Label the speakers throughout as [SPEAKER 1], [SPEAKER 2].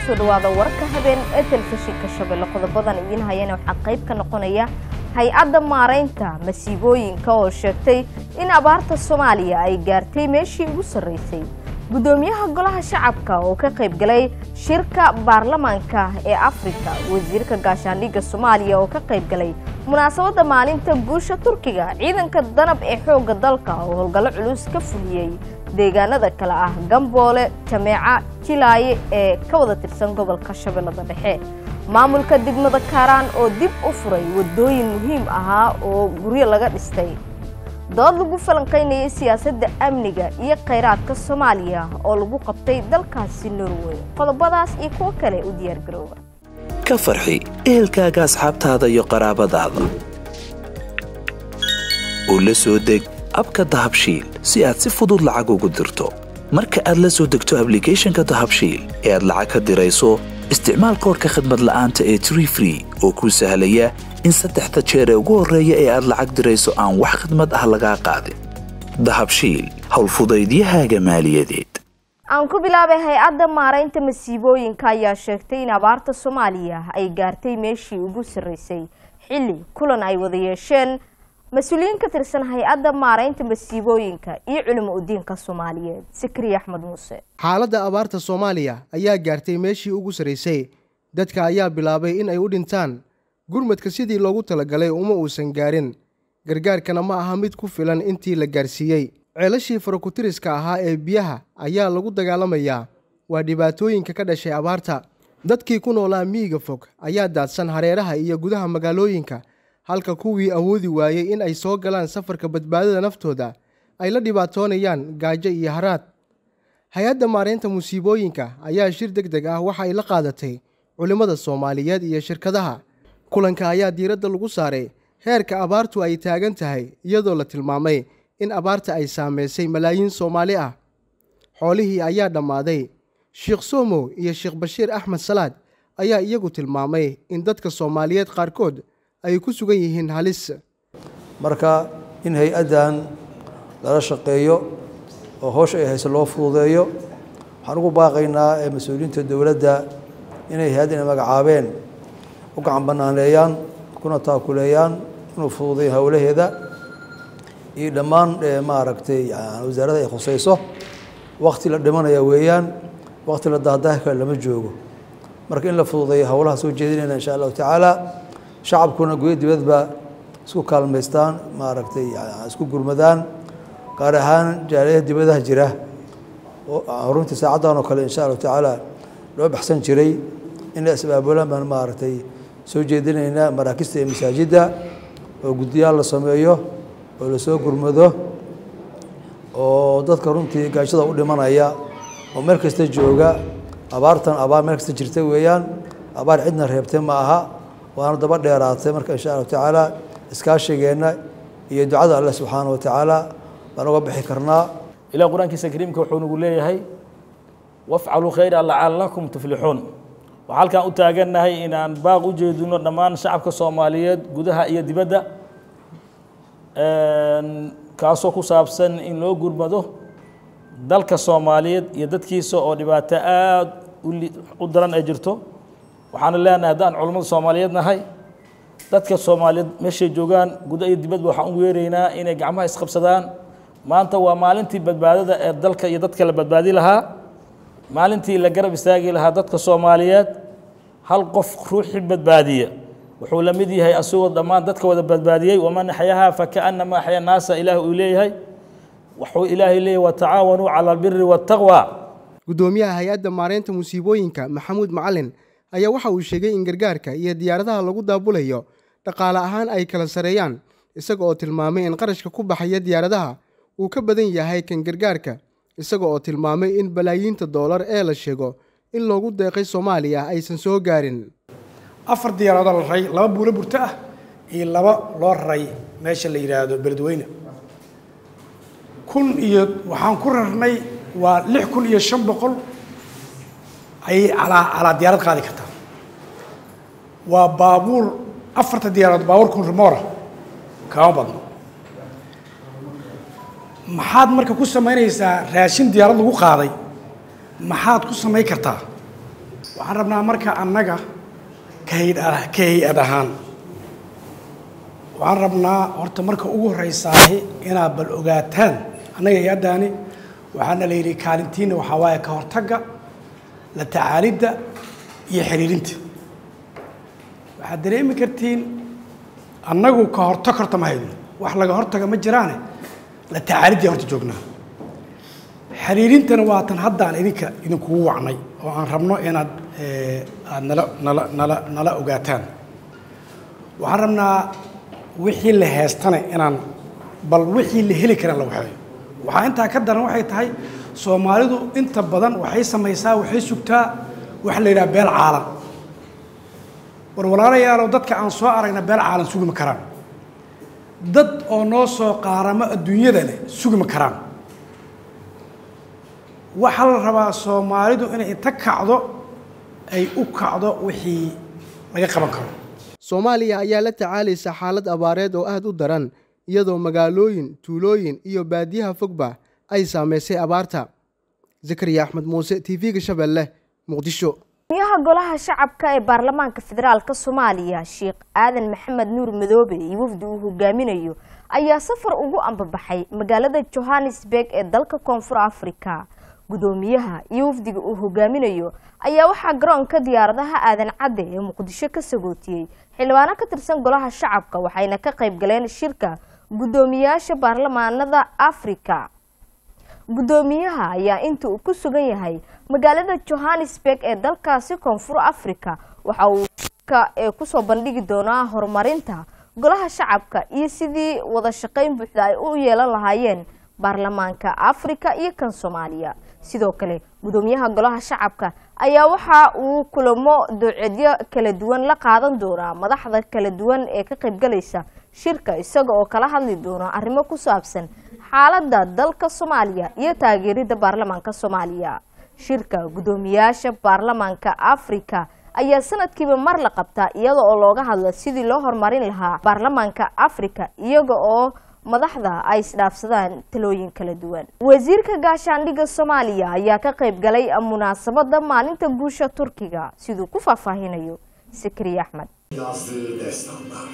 [SPEAKER 1] kusoo dhawaada warka habeen ee telefishinka shabeelle qodobadan idiin hayana waxaa qayb ka noqonaya hay-adda maaraynta masiibooyinka oo sheegtay in abaarta soomaaliya ay gaartay meeshii ugu sarraysay guddoomiyaha golaha shacabka oo ka qayb galay shirka baarlamaanka ee afrika wasiirka gaashaandhigga soomaaliya oo ka qayb galay munaasabadda maalinta guusha turkiga ciidanka danab ee xoogga dalka oo howlgallo culus ka fuliyey deegaanada kale ah gamboole jameeca jilaaye ee ka wada tirsan gobolka shabeellada dhexe maamulka degmada kaaraan oo dib u furay waddooyin muhiim ahaa oo guryo laga dhistay dood lagu falanqaynayay siyaasadda amniga iyo khayraadka soomaaliya oo lagu qabtay dalkaasi norway qodobadaas iyo kuwo kale u diyaargarooba
[SPEAKER 2] ka farxi ehelkaaga asxaabtaada iyo qaraabadaada oo la soo deg abka dahabshiil si aad si fudud lacag ugu dirto marka aad la soo degto ablicathonka dahabshiil ee aad lacag ka dirayso isticmaal koorka khadmad la'aanta ee tree free oo kuu sahlaya in saddexda jeer ee ugu horreeya ee aad lacag dirayso aan wax khadmad ah lagaa qaadin dahabshiil howlfudaydiyahaaga maaliyadeed
[SPEAKER 1] aan ku bilaabay hay-adda maaraynta masiibooyinka ayaa sheegtay in abaarta soomaaliya ay gaartay meeshii ugu sarraysay xilli kulan ay wada yeesheen mas-uuliyiin ka tirsan hay-adda maaraynta masiibooyinka iyo culimo udiinka soomaaliyeed sikriya axmed muuse
[SPEAKER 3] xaaladda abaarta soomaaliya ayaa gaartay meeshii ugu sarraysay dadka ayaa bilaabay in ay u dhintaan gurmadka sidii loogu talagalay uma uusan gaarin gargaarkana ma aha mid ku filan intii la gaarsiiyey ceelashii farakutiriska ahaa ee biyaha ayaa lagu dagaalamayaa waa dhibaatooyinka ka dhashay abaarta dadkii ku noolaa miyiga fog ayaa daadsan hareeraha iyo gudaha magaalooyinka halka kuwii awoodi waayey in ay soo galaan safarka badbaadada naftooda ay la dhibaatoonayaan gaajo iyo haraad hay-adda maaraynta musiibooyinka ayaa shir deg deg ah waxa ay la qaadatay culimmada soomaaliyeed iyo shirkadaha kulanka ayaa diiradda lagu saaray heerka abaartu ay taagan tahay iyadoo la tilmaamay in abaarta ay saameysay malaayiin soomaali ah xoolihii ayaa dhammaaday sheekh somow iyo sheekh bashiir axmed salaad ayaa iyagu tilmaamay in dadka soomaaliyeed qaarkood ay ku sugan yihiin halis
[SPEAKER 4] marka in hay-addan lala shaqeeyo oo howsha ay hayso loo fududeeyo waxaan ugu baaqaynaa ee mas-uuliyiinta dowladda inay hay-addan magacaabeen u gacan banaaneeyaan kuna taakuleeyaan inuu fududeeyo howlaheeda iyo dhammaan maaragtay wasaaradda ay khusayso wakti la dhimanaya weeyaan wakti la daahdaah kale lama joogo marka in la fududeeyo howlaha soo jeedinayna insha allahu tacaala shacabkuna guyo dibadba isku kaalmaystaan maaragtay isku gurmadaan gaar ahaan jaaliyaha dibadaha jira oo runtii saacaddan oo kale insha allahu tacaala loo baxsan jiray in la isbaabulaan baan maaragtay soo jeedinaynaa maraakista iyo masaajidda oo guddiyaal la sameeyo oo lasoo gurmado oo dadka runtii gaajada u dhimanaya oo meel kasta jooga abaartan abaar meel kasta jirta weeyaan abaar cidna reebtay ma aha waana daba dheeraatay marka insha allahu tacaala iskaashigeenna iyo ducada alle subxaana wa tacaala baan uga bixi karnaa
[SPEAKER 5] ilaah qur-aankiisa kariimka wuxuu nagu leeyahay wafcaluu khayra lacalakum tuflixuun waxaa halkaan u taagannahay inaan baaq u jeedino dhammaan shacabka soomaaliyeed gudaha iyo dibadda kaasoo ku saabsan in loo gurmado dalka soomaaliyeed iyo dadkiisa oo dhibaato aada u daran ay jirto waxaana leenahay haddaan culammada soomaaliyeed nahay dadka soomaaliyeed meeshay joogaan guda iyo dibadba waxaan u weeraynaa inay gacmaha isqabsadaan maanta waa maalintii badbaadada ee dalka iyo dadka la badbaadi lahaa maalintii la garab istaagi lahaa dadka soomaaliyeed hal qof ruuxii badbaadiya wuxuu la mid yahay asagoo dhammaan dadka wada badbaadiyey waman axyahaa fakaanama axya naasa ilaah uu leeyahay wuxuu ilaahay leeyahy watacaawanuu cala albiri waataqwa
[SPEAKER 3] guddoomiyaha hay-adda maaraynta musiibooyinka maxamuud macalin ayaa waxa uu sheegay in gargaarka iyo diyaaradaha lagu daabulayo dhaqaale ahaan ay kala sareeyaan isaga oo tilmaamay in qarashka ku baxaya diyaaradaha uu ka badan yahay kan gargaarka isaga oo tilmaamay in balaayiinta doolar ee la sheego in loogu deeqay soomaaliya aysan soo gaarin
[SPEAKER 6] afar diyaaradood la raray laba buulo burto ah iyo laba loo raray meesha la yidhaahdo beledweyne kun iyo waxaan ku rarnay waa lix kun iyo shan boqol ayay calaa calaa diyaarad qaadi kartaa waa baabuur afarta diyaaradood baabuur kun rimoora kama badno maxaad marka ku samaynaysaa raashin diyaarad lagu qaaday maxaad ku samayn kartaa waxaan rabnaa marka annaga ka hay- ka hay-ad ahaan waxaan rabnaa horta marka ugu horreysaahi inaad bal ogaataan annaga hay-addaani waxaana la yidhi kaalintiina waxaa waaye ka hortagga la tacaalidda iyo xiriirinta waxaad dareemi kartiin annagu ka hortag horta ma hayno wax laga hortaga ma jiraane la tacaalidii horta joognaa xiriirintana waa tan haddaan idinka idinkugu wacnay oo aan rabno inaad eh, aad nala nala nala nala ogaataan waxaan rabnaa wixii la heestana inaan bal wixii la heli karaan la waxeeyo waxaa intaa ka daran waxay tahay soomaalidu inta badan waxay samaysaa waxay sugtaa waxa la yidhaha beel caalan war walaalayaalow dadka aan soo aragna beel caalan sugi ma karaan dad oo noo soo qaaramo adduunyadana sugi ma karaan waxaa la rabaa soomaalidu inay inta kacdo ay u kacdo wixii laga qaban karo
[SPEAKER 3] soomaaliya ayaa la tacaalaysa xaalad abaareed oo aad u daran iyadoo magaalooyin tuulooyin iyo baadiyaha fogba ay saamaysay abaarta zakariya axmed muuse tv-ga shabeelle muqdisho
[SPEAKER 1] gudoomiyaha golaha shacabka ee baarlamaanka federaalk soomaaliya sheekh aadan maxamed nuur madoobe iyo wafdi uu hogaaminayo ayaa safar ugu ambabaxay magaalada johannesburg ee dalka koonfur africa gudoomiyaha iyo wafdiga uu hogaaminayo ayaa waxaa garoonka diyaaradaha aadan cadde ee muqdisho ka sagootiyey xildhibaano ka tirsan golaha shacabka waxayna ka qayb galeen shirka gudoomiyaasha baarlamaanada africa gudoomiyaha ayaa inta uu ku sugan yahay magaalada johannesburg ee dalkaasi koonfur africa waxa uu shirka ee kusoo bandhigi doonaa horumarinta golaha shacabka iyo sidii wada shaqayn buuxda ay u yeelan lahaayeen baarlamaanka africa iyo kan soomaaliya sidoo kale gudoomiyaha golaha shacabka ayaa waxa uu kulamo dowcedyo kala duwan la qaadan doonaa madaxda kala duwan ee ka qaybgalaysa shirka isaga oo kala hadli doona arrimo ku saabsan xaaladda dalka soomaaliya iyo taageerida baarlamaanka soomaaliya shirka gudoomiyaasha baarlamaanka africa ayaa sanadkiiba mar la qabtaa iyada oo looga hadlo sidii loo horumarin lahaa baarlamaanka africa iyaga oo madaxda ay isdhaafsadaan talooyin kala duwan wasiirka gaashaandhigga soomaaliya ayaa ka qayb galay munaasabada maalinta guusha turkiga siduu ku faahfaahinayo sakriye axmed
[SPEAKER 7] yazdığı destanlar.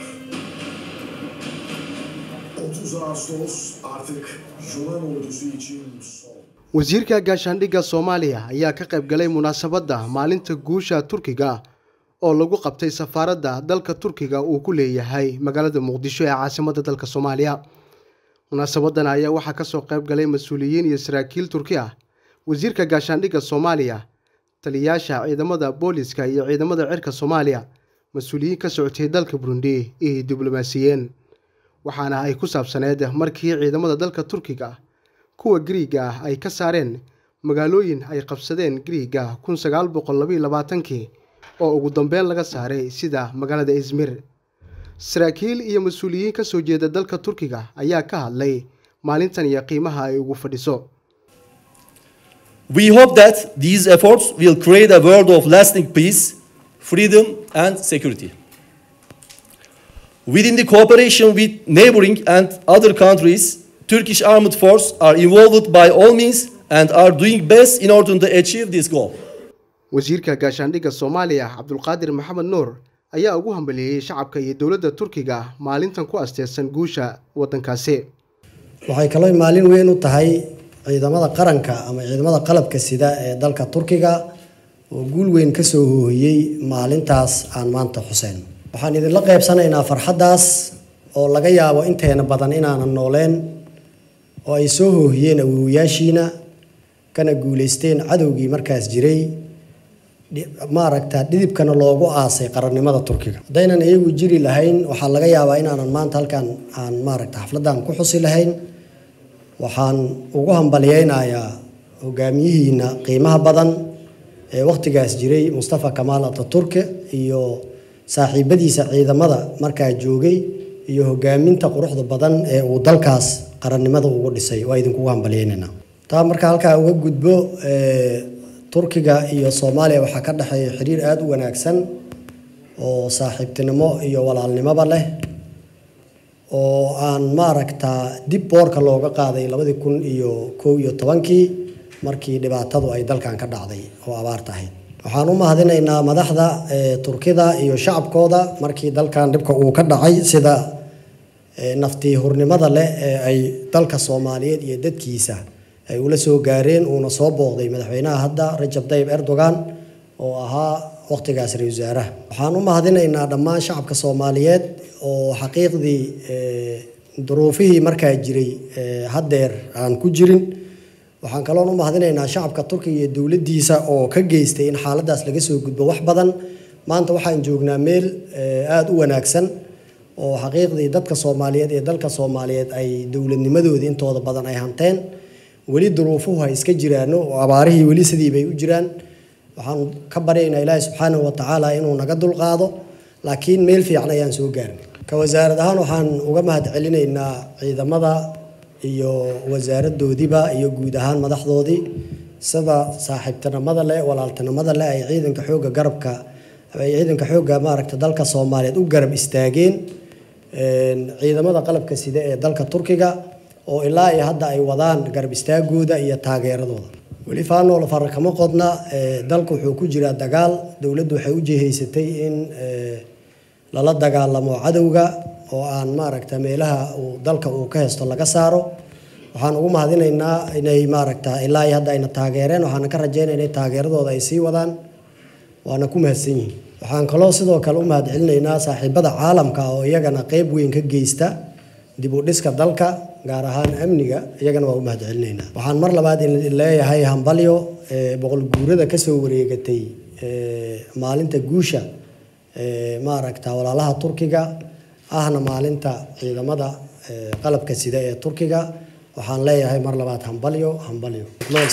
[SPEAKER 7] 30 Ağustos artık Yunan ordusu için son.
[SPEAKER 3] wasiirka gaashaandhigga soomaaliya ayaa ka qayb galay munaasabadda maalinta guusha turkiga oo lagu qabtay safaaradda dalka turkiga uu ku leeyahay magaalada muqdisho ee caasimadda dalka soomaaliya munaasabadan ayaa waxaa kasoo qayb galay mas-uuliyiin iyo saraakiil turki ah wasiirka gaashaandhigga soomaaliya taliyayaasha ciidamada booliska iyo ciidamada cirka soomaaliya mas-uuliyiin ka socotay dalka burundi iyo diblomaasiyeen waxaana ay ku saabsaneed markii ciidamada dalka turkiga kuwa gariiga ah ay ka saareen magaalooyin ay qabsadeen gariiga kun sagaal boqol labaiyo labaatankii oo ugu dambeyn laga saaray sida magaalada izmir saraakiil iyo mas-uuliyiin ka soo jeeda dalka turkiga ayaa ka hadlay maalintan iyo qiimaha ay ugu fadhiso
[SPEAKER 8] We hope that these efforts will create a world of lasting peace, freedom, and security. Within the cooperation with neighboring and other countries, Turkish armed forces are involved by all means and are doing best in order to achieve this goal.
[SPEAKER 3] wasiirka gaashaandhigga soomaaliya cabdulqaadir maxamed nuur ayaa ugu hambaliyeeyey shacabka iyo dowladda turkiga maalintan ku asteersan guusha waddankaasi
[SPEAKER 9] waxay kaloo maalin weyn u tahay ciidamada qaranka ama ciidamada qalabka sida ee dalka turkiga oo guul weyn ka soo hoohiyey maalintaas aan maanta xuseyn waxaan idinla qaybsanaynaa farxaddaas oo laga yaabo inteena badan inaanan nooleen oo ay soo hoohiyeen awoowayaashiina kana guulaysteen cadowgii markaas jiray maaragta dhidibkana loogu aasay qarannimada turkiga haddaynan iyagu jiri lahayn waxaa laga yaabaa inaanan maanta halkan aan maaragta xafladdan ku xusi lahayn waxaan ugu hambalyeynayaa hogaamiyihiina qiimaha badan ee wakhtigaas jiray mustafa kamaal ataturke iyo saaxiibadiisa ciidamada markaa joogay iyo hogaaminta quruxda badan ee uu dalkaas qarannimada ugu dhisay waa idinkugu hambalyeynayna taa marka halkaa uga gudbo turkiga iyo soomaaliya waxaa ka dhexeeya xiriir aada u wanaagsan oo saaxiibtinimo iyo walaalnimoba leh oo aan maaragtaa dib boorka looga qaaday labadii kun iyo kow iyo tobankii markii dhibaatadu ay dalkan ka dhacday oo abaarta ahayd waxaan u mahadinaynaa madaxda turkida iyo shacabkooda markii dalkan dhibka uu ka dhacay sida naftii hurnimada leh ee ay dalka soomaaliyeed iyo dadkiisa ay ula soo gaareen uuna soo booqday madaxweynaha hadda rajab tayyib erdogan oo ahaa waqtigaas ra-isul wasaaraha waxaan u mahadinaynaa dhammaan shacabka soomaaliyeed oo xaqiiqdii duruufihii markaa jiray haddeer aan ku jirin waxaan kaloon u mahadinaynaa shacabka turkiga iyo dowladdiisa oo ka geystay in xaaladaas laga soo gudbo wax badan maanta waxaan joognaa meel aada u wanaagsan oo xaqiiqdii dadka soomaaliyeed ee dalka soomaaliyeed ay dowladnimadoodii intooda badan ay hanteen weli duruufuhu ha iska jiraano oo abaarihii weli sidii bay u jiraan waxaan ka baryaynaa ilaahi subxaanahu watacaala inuu naga dulqaado laakiin meel fiican ayaan soo gaarnay ka wasaarad ahaan waxaan uga mahad celinaynaa ciidamada iyo wasaaradoodiiba iyo guud ahaan madaxdoodii sida saaxiibtinimada leh walaaltinimada leh ay ciidanka xoogga garabka ay ciidanka xoogga maaragta dalka soomaaliyeed u garab istaageen ciidamada qalabka sida ee dalka turkiga oo ilaa iyo hadda ay wadaan garab istaagooda iyo taageeradooda weli faanool fara kama qodna dalka wuxuu ku jiraa dagaal dowladdu waxay u jihaysatay in lala dagaalamo cadowga oo aan maaragta meelaha uu dalka uu ka haysto laga saaro waxaan ugu mahadinaynaa inay maaragta ilaa iyo hadda ayna taageereen waxaana ka rajeynaya inay taageeradooda ay sii wadaan waana ku mahadsan yihiin waxaan kaloo sidoo kale u mahad celinaynaa saaxiibada caalamka oo iyagana qeyb weyn ka geysta dib u dhiska dalka gaar ahaan amniga iyagana waa u mahad celinaynaa waxaan mar labaad leeyahay hambalyo boqol guurada kasoo wareegatay maalinta guusha maaragta walaalaha turkiga ahna maalinta ciidamada qalabka sida ee turkiga waxaan leeyahay mar labaad hambalyo hambalyo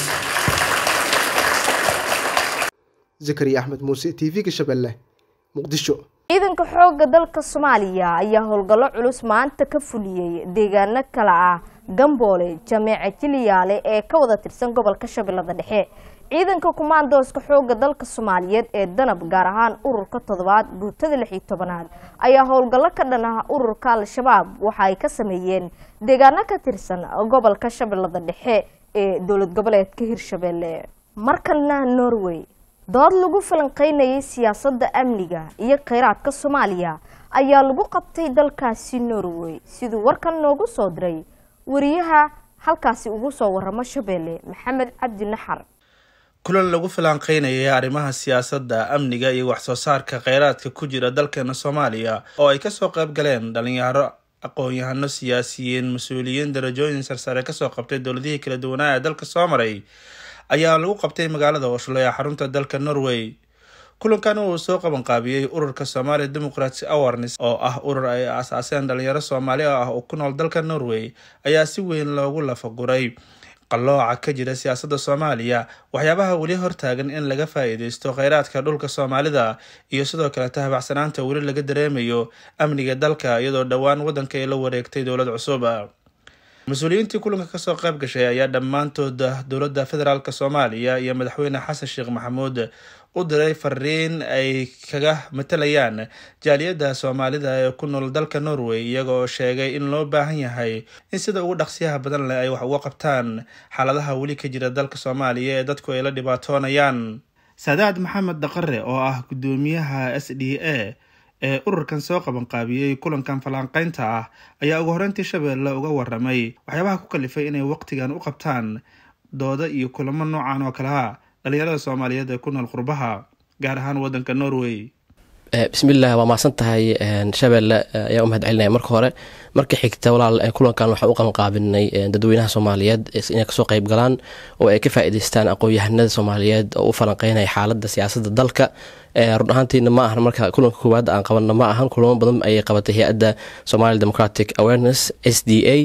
[SPEAKER 3] zakariya axmed muuse t v-ga shabeelle muqdisho
[SPEAKER 1] ciidanka xoogga dalka soomaaliya ayaa howlgallo culus maanta ka fuliyey deegaano kale ah gamboole jameece jiliyaale ee ka wada tirsan gobolka shabeellada dhexe ciidanka kumaandooska xoogga dalka soomaaliyeed ee danab gaar ahaan ururka toddobaad guutada lix iyo tobanaad ayaa howlgallo ka dhan ah ururka al-shabaab waxa ay ka sameeyeen deegaano ka tirsan gobolka shabeellada dhexe ee dowlad goboleedka hirshabeelle markalna norway dood lagu falanqeynayay siyaasadda amniga iyo kheyraadka soomaaliya ayaa lagu qabtay dalkaasi norway siduu warkan noogu soo diray wariyaha halkaasi ugu soo waramo shabeelle maxamed cabdi naxar
[SPEAKER 10] kulan lagu falanqeynayay arrimaha siyaasadda amniga iyo waxsoo saarka kheyraadka ku jira dalkeena soomaaliya oo ay kasoo qayb galeen dhalinyaro aqoon-yahano siyaasiyiin mas-uuliyiin darajooyin sarsare kasoo qabtay dowladihii kala duwanaa ee dalka soo maray ayaa lagu qabtay magaalada oslo ee xarunta dalka norway kulankan uu soo qabanqaabiyey ururka somalia democratic awareness oo ah urur ay aasaaseen dhalinyaro soomaali ah oo ku nool dalka norway ayaa si weyn loogu lafaguray qallooca ka jira siyaasadda soomaaliya waxyaabaha weli hortaagan in laga faa-iideysto kheyraadka dhulka soomaalida iyo sidoo kale tahabacsanaanta weli laga dareemayo amniga dalka iyadoo dhowaan waddanka ay la wareegtay dowlad cusub mas-uuliyiintii kulanka kasoo qayb gashay ayaa dhammaantood dowladda federaalk soomaaliya iyo madaxweyne xasan sheekh maxamuud u diray fariin ay kaga matalayaan jaaliyadda soomaalida ee ku nool dalka norway iyaga oo sheegay in loo baahan yahay in sida ugu dhaqsiyaha badan leh ay wax uga qabtaan xaaladaha weli ka jira dalka soomaaliya ee dadku ay la dhibaatoonayaan saadaad maxamed daqare oo ah guddoomiyaha s d a ee ururkan soo qabanqaabiyey kulankan falanqeynta ah ayaa ugu horeyntii shabeelle uga waramay waxyaabaha ku kalifay inay waqtigan u qabtaan dooda iyo kulamo noocan oo kale ah dhalinyarada soomaaliyeed ee ku nool qurbaha gaar ahaan wadanka norway
[SPEAKER 11] bismillaah waa mahadsan tahay shabeelle ayaa u mahad celinaya marka hore marka xigta walaal kulankan waxaan u qabanqaabinay dadweynaha soomaaliyeed inay kasoo qayb galaan oo ay ka faa-iideystaan aqoon-yahanada soomaaliyeed oo u falanqeynaya xaaladda siyaasadda dalka run ahaantiina ma ahan marka kulanka koowaad aan qabanno ma ahan kulamo badan ayay qabatay hay-adda somali democratic awareness s d a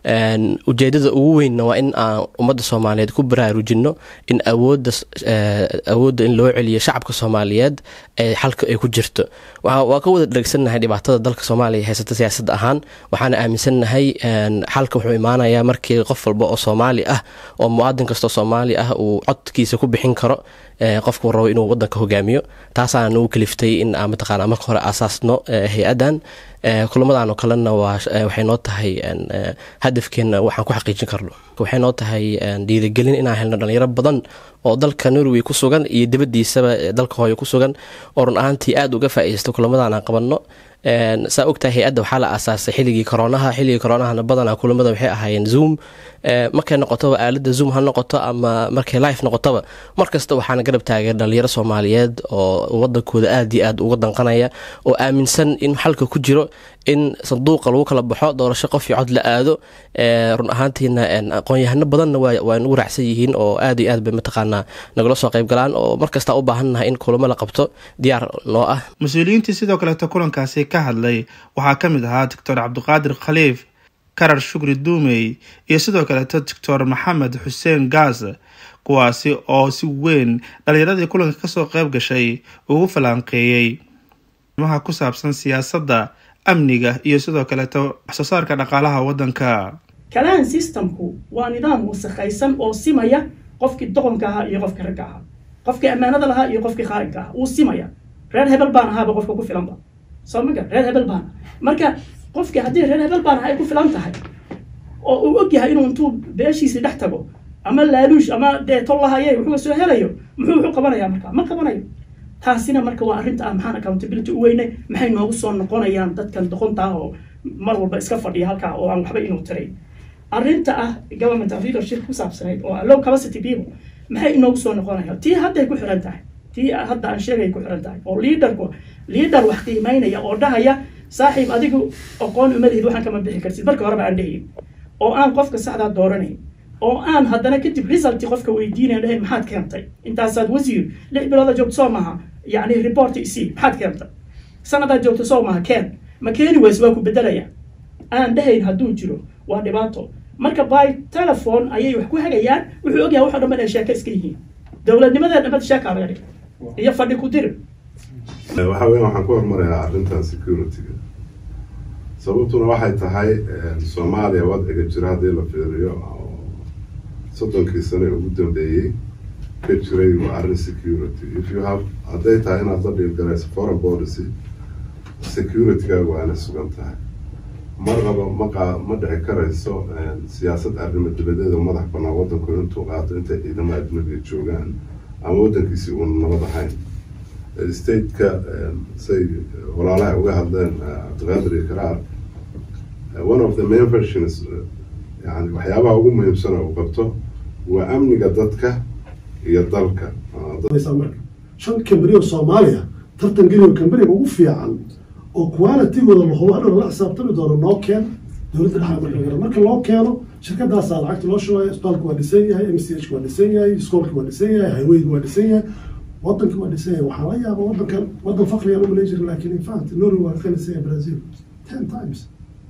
[SPEAKER 11] ujeedada ugu weynna waa in aan ummadda soomaaliyeed ku baraarujino in awooda awoodda in loo celiyo shacabka soomaaliyeed ee xalka ay ku jirto waa ka wada dheegsannahay dhibaatada dalka soomaaliya haysata siyaasad ahaan waxaana aaminsannahay xalka wuxuu imaanayaa markii qof walba oo soomaali ah oo muwaadin kastoo soomaali ah uu codkiisa ku bixin karo qofku rabo inuu wadanka hogaamiyo taasaana nagu kaliftay in aan mataqaana marka hore aasaasno hay-addan kulamadan oo kalena waxay noo tahay hadafkeena waxaan ku xaqiijin karno marka waxay noo tahay dhiirigelin inaan helno dhalinyaro badan oo dalka norway ku sugan iyo dibadiisaba dalka hooyo ku sugan oo run ahaantii aada uga faa-iisto kulamadan aan qabanno saa ogtahay hay-adda waxaa la aasaasay xilligii koronaha xilligii koronahana badanaa kulamada waxay ahaayeen zoom markay noqotoba aalada zoom ha noqoto ama markay life noqotoba markasta waxaana garab taagay dhalinyaro soomaaliyeed oo wadankooda aada iyo aad uga danqanaya oo aaminsan in xalka ku jiro in sanduuqa lagu kala baxo doorasho qof iyo cod la aado run ahaantiina aqoon-yahano badanna waa nagu raacsan yihiin oo aada iyo aad bay mataqaanaa nagala soo qayb galaan oo markasta u baahannahay in kulamo la qabto diyaar noo ah
[SPEAKER 10] mas-uuliyiintii sidoo kaleeto kulankaasi ka hadlay waxaa ka mid ahaa doctor cabdiqaadir khaliif karar shukri duumey iyo sidoo kaleeto doctor maxamed xuseen gaas kuwaasi oo si weyn dhalinyaradii kulanka kasoo qayb gashay ugu falanqeeyey arrimaha ku saabsan siyaasadda amniga iyo sidoo kaleeto waxsoo saarka dhaqaalaha waddanka
[SPEAKER 12] kalaan systemku waa nidaam wasakhaysan oo simaya qofkii doqonka ahaa iyo qofkii ragga ahaa qofkii ammaanada lahaa iyo qofkii khaarinka ahaa wuu simaya reer hebel baan ahaaba qofka ku filanba soo maga reer hebel baan marka qofkii haddii reer hebel baan ahaa ay ku filan tahay oo uu og yahay inuu intuu beeshiisii dhex tago ama laaluush ama dee tol lahaye wuxuu soo helayo muxuu wuxuu qabanayaa marka ma qabanayo taasina marka waa arrinta ah maxaan accountability u weynay maxay noogu soo noqonayaan dadkan doqonta ah oo mar walba iska fadhiya halkaa oo aan waxba inuu tiray arrinta ah government of leadership ku saabsanayd oo low capacity people maxay inoogu soo noqonayaan tii hadday ku xiran tahay tii hadda aan sheegay ku xiran tahay oo leaderku leader wax qiimeynaya oo dhahaya saaxiib adigu aqoon uma lihid waxaan kama bixi kartid marka horeba aan dhahayn oo aan qofka saxdaa dooranayn oo aan haddana kadib resulti qofka weydiinayn dhahayn maxaad keentay intaasaad wasiir lix bilooda joogto soo maha yacni report isii maxaad keentay sanadaad joogto soo maha keen ma keeni weyse waa ku bedelaya aan dhahayn hadduu jiro waa dhibaato marka by telephone ayay wax ku hagayaan wuxuu ogyahay waxoo dhan inay sheeko iska yihiin dowladnimadee dhamad sheekaa laga dhig iyo fadhi ku dir
[SPEAKER 13] waxa weya waxaan ku hormarayaa arrintan security-ga sababtuna waxay tahay soomaaliya wadciga jira haddii la fiiriyo soddonkii sane ugu dambeeyey ka jiray waa arrin security if you have hadday tahay inaad la dhiilgalayso foreign policy security-gaagu waana sugan tahay marnaba maqa ma dhici karayso siyaasad arrimo dibadeeda madax banaan waddanku intuu qaato intay ciidamo ajnabiga joogaan ama waddankiisii uuna nabad ahayn stateka say walaalaha uga hadleen cabdiqaadir iyo karaar one of the main versions yani waxyaabaha ugu muhiimsan uu qabto waa amniga dadka iyo dalka
[SPEAKER 14] marka shan kambani oo soomaaliya tartan geliyo kambaniga ugu fiican oo qualitigooda lahubo hadhow la xisaabtami doono noo keen dowladda dhexa marka laga marka loo keeno shirkadaasaa lacagta loo shubaya isbitaalka waa dhisan yahay m c h waa dhisan yahay iskoolka waa dhisan yahay highwayga waa dhisan yahay waddanka waa dhisan yahay waxaa la yaaba waddankan waddan fakrigan umalayn jirin laakiin infact norway waa ka dhisan yahay brazil ten times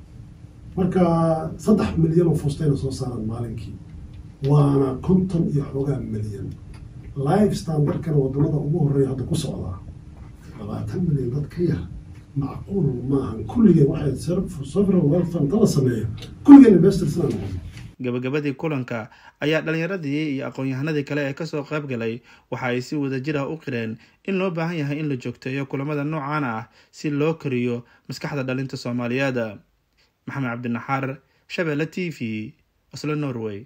[SPEAKER 14] marka saddex milyan oo fustayna soo saaraan maalinkii waana konton iyo xoogaa milyan life standardkana wadamada ugu horeeya hadda ku socdaa labaatan milyan dad ka yar macquul maahan kulligeen waxay sovereign wealth fund la sameeya kulligeen investors inaan noqono
[SPEAKER 10] gabagabadii kulanka ayaa dhalinyaradii iyo aqoon-yahanadii kale ee kasoo qayb galay waxa ay si wadajir ah u qireen in loo baahan yahay in la joogteeyo kulamada noocan ah si loo koriyo maskaxda dhalinta soomaaliyeed maxamed cabdinaxaar shabeelle t v oslo norway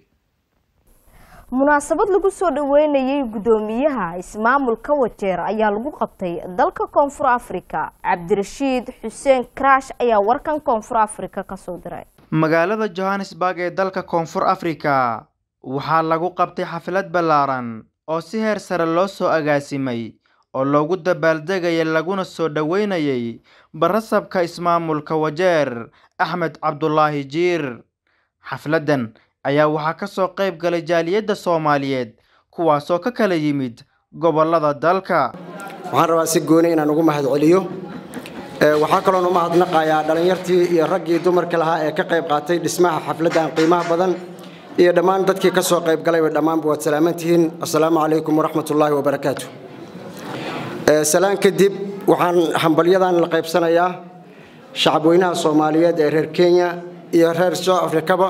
[SPEAKER 1] munaasabad lagu soo dhaweynayay guddoomiyaha ismaamulka wajeer ayaa lagu qabtay dalka koonfur afrika cabdirashiid xuseen karaash ayaa warkan koonfur afrika kasoo diray
[SPEAKER 15] magaalada johannesburg ee dalka koonfur afrika waxaa lagu qabtay xaflad ballaaran oo si heer sare loo soo agaasimay oo loogu dabaaldegayay laguna soo dhoweynayay barasabka ismaamulka wajeer axmed cabdulaahi jiir xafladdan ayaa waxaa ka soo qayb galay jaaliyadda soomaaliyeed kuwaasoo ka kala yimid gobollada dalka
[SPEAKER 16] waxaan rabaa si gooni inaan ugu mahad celiyo waxaa kaloon u mahadnaqayaa dhallinyartii iyo raggii dumarka lahaa ee ka qayb qaatay dhismaha xafladdan qiimaha badan iyo dhammaan dadkii ka soo qayb galayba dhammaanba waad salaaman tihiin assalaamu calaykum waraxmatullaahi wabarakaatu salaan kadib waxaan hambalyadan la qaybsanayaa shacabweynaha soomaaliyeed ee reer kenya iyo reer south africaba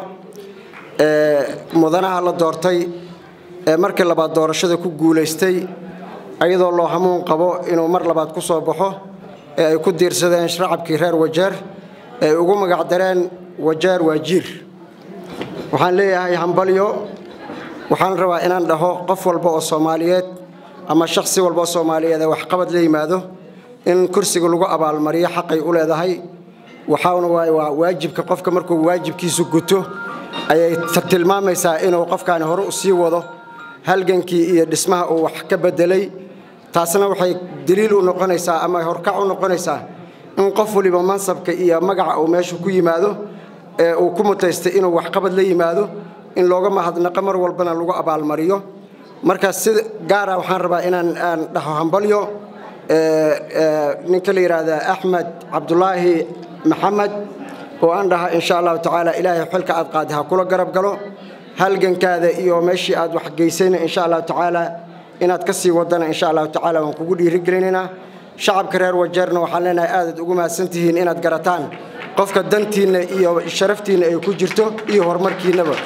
[SPEAKER 16] mudanaha la doortay ee markii labaad doorashada ku guulaystay ayadoo loo hamuun qabo inuu mar labaad ku soo baxo ee ay ku diirsadeen shacabkii reer wajeer ee ugu magacdareen wajeer waa jiir waxaan leeyahay hambalyo waxaan rabaa inaan dhaho qof walba oo soomaaliyeed ama shakhsi walba oo soomaaliyeed ee waxqabad la yimaado in kursiga lagu abaalmariyo xaqay u leedahay waxaana waay waa waajibka qofka markuu waajibkiisu guto ayay tilmaamaysaa inuu qofkaani hore u sii wado halgankii iyo dhismaha uu wax ka bedelay taasna waxay daliil u noqonaysaa ama horkac u noqonaysaa in qof waliba mansabka iyo magaca uu meesha ku yimaado ee uu ku mutaystay inuu waxqabad la yimaado in looga mahadnaqo mar walbana lagu abaalmariyo marka si gaara waxaan rabaa inaan aan dhaho hambalyo ninka la yidhaahda axmed cabdulaahi maxamed oo aan dhaha insha allahu tacaala ilaahay xilka aad qaadi ha kula garab galo halgankaada iyo meeshii aad wax geysayna insha allahu tacaala inaad ka sii wadana insha allahu tacaala waan kugu dhiirigelinaynaa shacabka reer wajeerna waxaan leenahay aadaad ugu mahadsantihiin inaad garataan qofka dantiinna iyo sharaftiinna ay ku jirto iyo horumarkiinnaba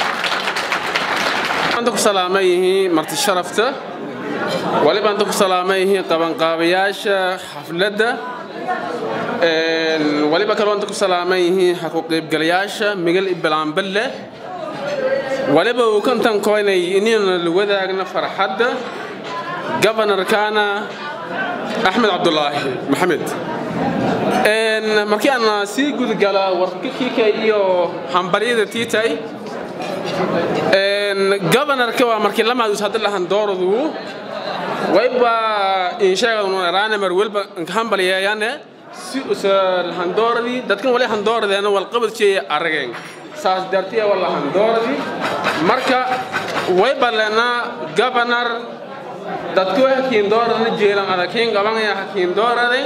[SPEAKER 17] ku salaaman yihiin marti sharafta waliba anta ku salaaman yihiin qabanqaabayaasha xafladda waliba kaloo anta ku salaaman yihiin xaku qaybgalayaasha migal ibalaanballe waliba uu kantan koynay inayna la wadaagna farxadda gobanarkaana axmed cabdulaahi maxamed markii aan sii gudgala warkakika iyo hambaryada tiitay gobanarka waa markii lamaadus hadda lahan dooradu wayba insheegadunaraane mar welba hambalyeeyane si usa lahandooradii dadkan wali handooradeena walqabadkeeya arageen saas dartiya wala handooradii marka wayba lenaa gobanar dadku hakiin dooradana jeelan adakiin qabanaya hakiin dooraday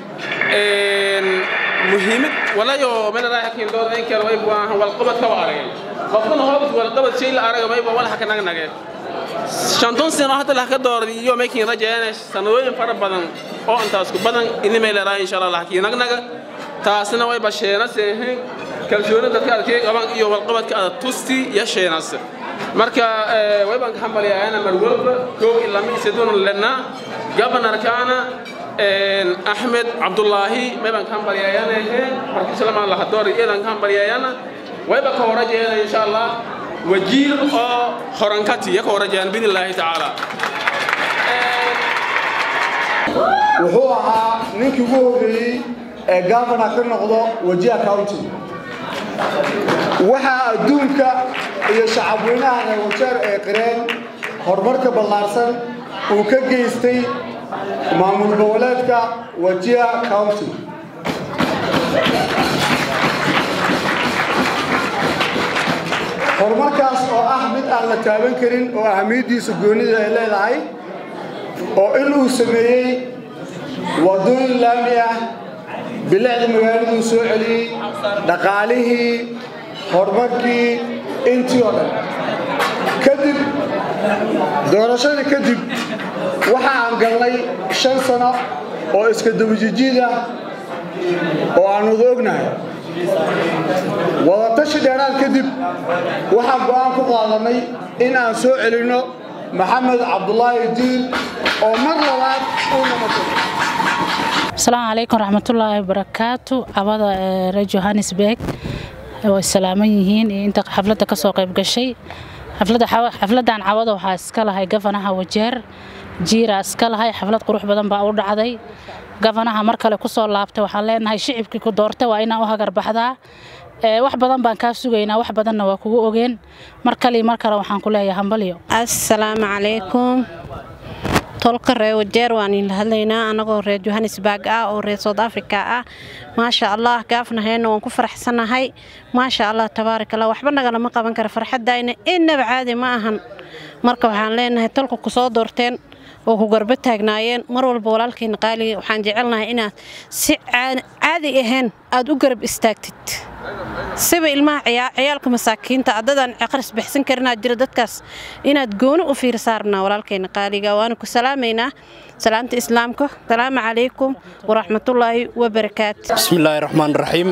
[SPEAKER 17] muhiimad walayo meeladaa hakiin dooradayn kale way baahan walqabad ka arageen qofkana hoobad walqabad shay la araga mayba walaha ka nagnage shanton sano hadda lah ka dooraday iyo maykiin rajeeyana sanadooyin fara badan oo intaas ku badan inimay leedahay insha allah hakiin nagnaga taasna way basheena seehin kalsooni dadka adkay qaban iyo walqabadka aad tusti iyo sheenas marka waybaan ka hambalyaayana mar walba kow ilaa mi siduna lena gobanarkaana axmed cabdulaahi maybaan ka hambalyaayana markii salamaan laha doori eedan ka hambalyaayana wayba ka horajeena insha allah wajiir oo horankati ya ka horajeen biidnillaahi tacaala
[SPEAKER 18] wuxuu ahaa ninkii ugu horreeyey ee gavana ka noqdo wajiha county waxaa adduunka iyo shacabweynaha reer wajeer ee qireen horumarka ballaarsan uu ka geystay maamul goboleedka wajiha county horumarkaas oo ah mid aan la taaban karin oo ahamiyaddiisa goonida ay leedahay oo in uu sameeyey waddooyin laami ah bilicda magaaladuu soo celiyey dhaqaalihii horumarkii intii oo dhan kadib doorashadii kadib waxa aan galnay shan sano oo iska dabajijiid ah oo aan wada ognahay wadatashi dheeraad kadib waxaan go'aan ku qaadanay in aan soo celinno maxamed cabdulaahi diin oo mar labaad uu noqoto
[SPEAKER 19] asalaamu calaykum raxmatullaahi wabarakaatu cabada reer johannesburg way salaaman yihiin iyo inta xafladda ka soo qayb gashay xafladdan cawada waxaa iska lahay gafanaha wajeer jiira iska lahay xaflad qurux badan baa u dhacday gafanaha mar kale ku soo laabtay waxaan leenahay shicibkii ku doortay waa inaan u hagarbaxdaa wax badan baan kaa sugaynaa wax badanna waa kugu ogeen mar kale mar kale waxaan ku leeyahay hambalyo
[SPEAKER 20] assalaamu calaykum tolka reer wajeer waan idinla hadlaynaa anagoo reer johannesburg ah oo reer south africa ah maasha allah gaafnaheenna waan ku faraxsanahay maasha allah tabaarak allah waxba nagalama qaban kara farxaddayna innaba caadi ma ahan marka waxaan leenahay tolka ku soo doorteen oo ku garba taagnaayeen mar walba walaalkayna qaaliga waxaan jecelnahay inaad si caadi ahayn aad u garab istaagtid siba ilmaha ciyaalka masaakiinta adadaan aqris bixsan karinaad jira dadkaas inaad gooni u fiirsaarnaa walaalkayna qaaliga waana ku salaamaynaa salaamta islaamka salaamu calaykum waraxmatullaahi wabarakaatu
[SPEAKER 21] bismillaahi raxmaan raxiim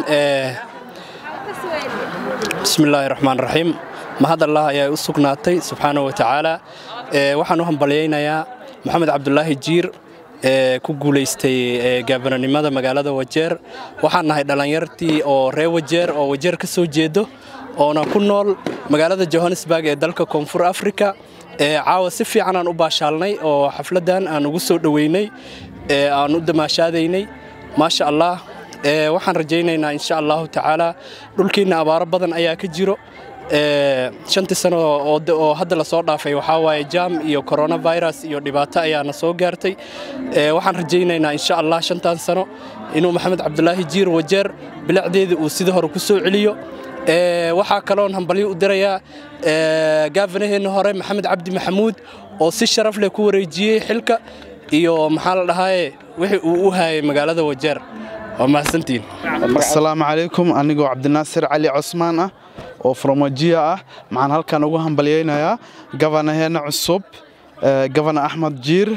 [SPEAKER 21] bismillaahi raxmaan raxiim mahad allah ayaa u sugnaatay subxaana wa tacaala waxaan u hambalyaynayaa maxamed cabdulaahi jiir ee ku guulaystay gaabananimada magaalada wajeer waxaan nahay dhallinyartii oo reer wajeer oo wajeer ka soo jeedo oona ku nool magaalada johannesburg ee dalka koonfur africa caawa si fiican aan u baashaalnay oo xafladdan aan ugu soo dhoweynay aan u damaashaadaynay maasha allah waxaan rajaynaynaa insha allahu tacaala dhulkiinna abaaro badan ayaa ka jiro shantii sano oo hadda lasoo dhaafay waxaa waaye jam iyo coronavirus iyo dhibaato ayaana soo gaartay waxaan rajaynaynaa insha allah shantan sano inuu maxamed cabdulaahi jiir wajeer bilacdeeda uu sida hore ku soo celiyo waxaa kaloon hambalyo u dirayaa gaafanaheenna hore maxamed cabdi maxamuud oo si sharaf leh ku wareejiyey xilka iyo maxaa la dhahaaye wixii uu u hayay magaalada wajeer waa mahadsantiin
[SPEAKER 2] asalaamu calaykum anigoo cabdinaasir cali cosmaan ah oo fromajiya ah maxaan halkan ugu hambalyaynayaa gabanaheena cusub gabana axmed jiir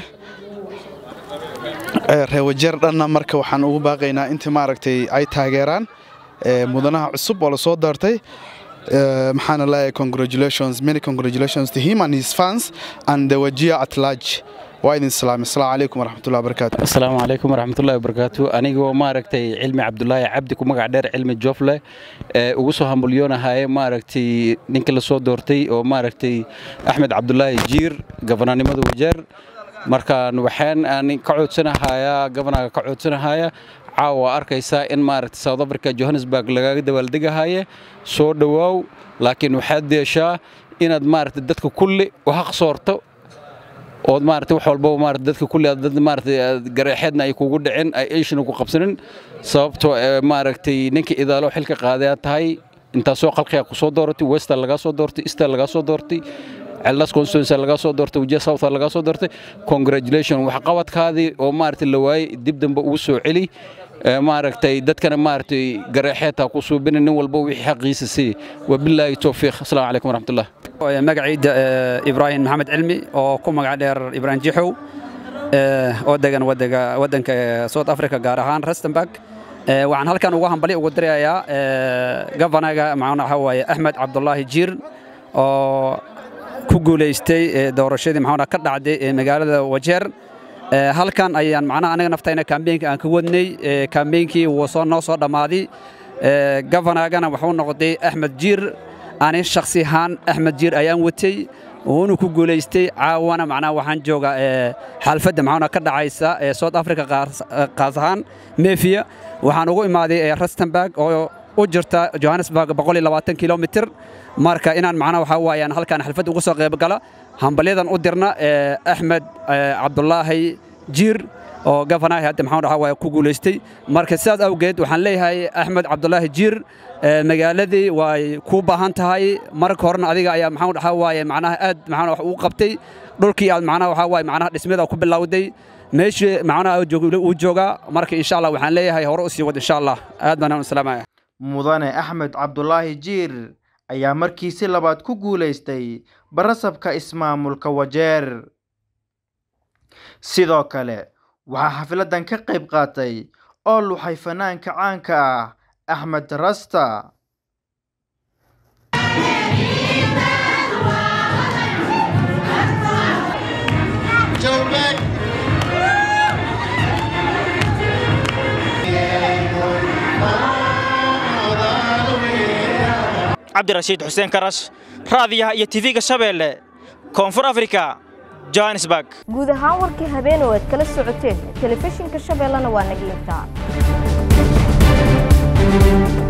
[SPEAKER 2] reewajeer dhanna marka waxaan ugu baaqaynaa intii maaragtay ay taageeraan mudanaha cusub oo lasoo doortay maxaana leeyahay congratulations many congratulations to him and his fans and the wajia at large waa idin salaamay asalaamu calaykum waraxmatullahi wabarakaatu
[SPEAKER 22] asalaamu calaykum waraxmatullahi wabarakaatu anigoo maaragtay cilmi cabdulaahi cabdi ku magac dheer cilmi joofle ee ugu soo hambulyoonahaye maaragtay ninkii lasoo doortay oo maaragtay axmed cabdulaahi jiir gabananimada wajeer markaan waxaan aan ka coodsanahayaa gabanaga ka codsanahaya caawa arkaysaa in maaragtay south africa johannesburg lagaga dabaaldegahaya soo dhowaaw laakiin waxaad deeshaa inaad maaragtay dadka kulli u haq soorto ood maaragtay wax walbaba maaragtay dadka kulli aad dad maaragtay gareexeedna ay kugu dhicin ay eeshina ku qabsanin sababtoo maaragtay ninka idaalo xilka qaadayaa tahay intaasoo qalqiga ku soo dooratay wester lagaa soo doortay easter lagaa soo doortay cellas constituency lagaa soo doortay wajia south lagaa soo doortay congratulation waxqabadkaadii oo maaragtay la waayey dib dambe ugu soo celi maaragtay dadkana maaragtay gareexeedta ku suubina nin walba wixii xaqiisa sii wabilaahi towfiiq asalaamu calaykum waraxmatullah
[SPEAKER 23] magacayda ibraahim maxamed cilmi oo ku magac dheer ibraahim jixow oo degan waddanka south africa gaar ahaan rustenburg waxaan halkan uga hambali ugu dirayaa gofanaga macna waxa waaye axmed cabdulaahi jiir oo ku guulaystay doorashadii maxaa ka dhacday ee magaalada wajeer halkan ayaan macnaha anaga naftayna kaambeenka aan ka wadnay kaambeenkii wuu soo noo soo dhammaaday gofanaagana wuxuu noqday axmed jiir ani shakhsi ahaan axmed jiir ayaan watay wuuna ku guulaystay caawana macnaha waxaan joogaa xaalfadda maxaana ka dhacaysa ee south africa qaas ahaan mefiya waxaan ugu imaaday rustenburg oo u jirta johannesburg kilomitr marka inaan macnaha waxaa waayaan halkaan xalfad uga soo qayb gala hambalyadan u dirna axmed cabdulaahi jiir oo gofanaha hadda maxaa dhahaa waa ku guulaystay marka sidaas awgeed waxaan leeyahay axmed cabdulaahi jiir magaaladii way ku baahan tahay marka horena adiga ayaa maxaa dhahaa waaye macnaha aad maxaa wax ugu qabtay dhulkii aad macnaha waxaa waaye macnaha dhismada ku bilowday meeshii macnaha uu joogaa marka insha allah waxaan leeyahay hore u sii wad insha allah aad baan u salaamaya
[SPEAKER 15] mudane axmed cabdulaahi jiir ayaa markiisi labaad ku guulaystay barasabka ismaamulka wajeer sidoo kale waxaa xafladan ka qayb qaatay oo luxay fanaanka caanka ah axmed rasta
[SPEAKER 24] cabdirashiid xuseen karash raadiyaha iyo tv-ga shabeelle koonfur afrika johannesburg
[SPEAKER 1] guud ahaan warkii habeen oo aad kala socoteen telefishinka shabeellana waa naga intaa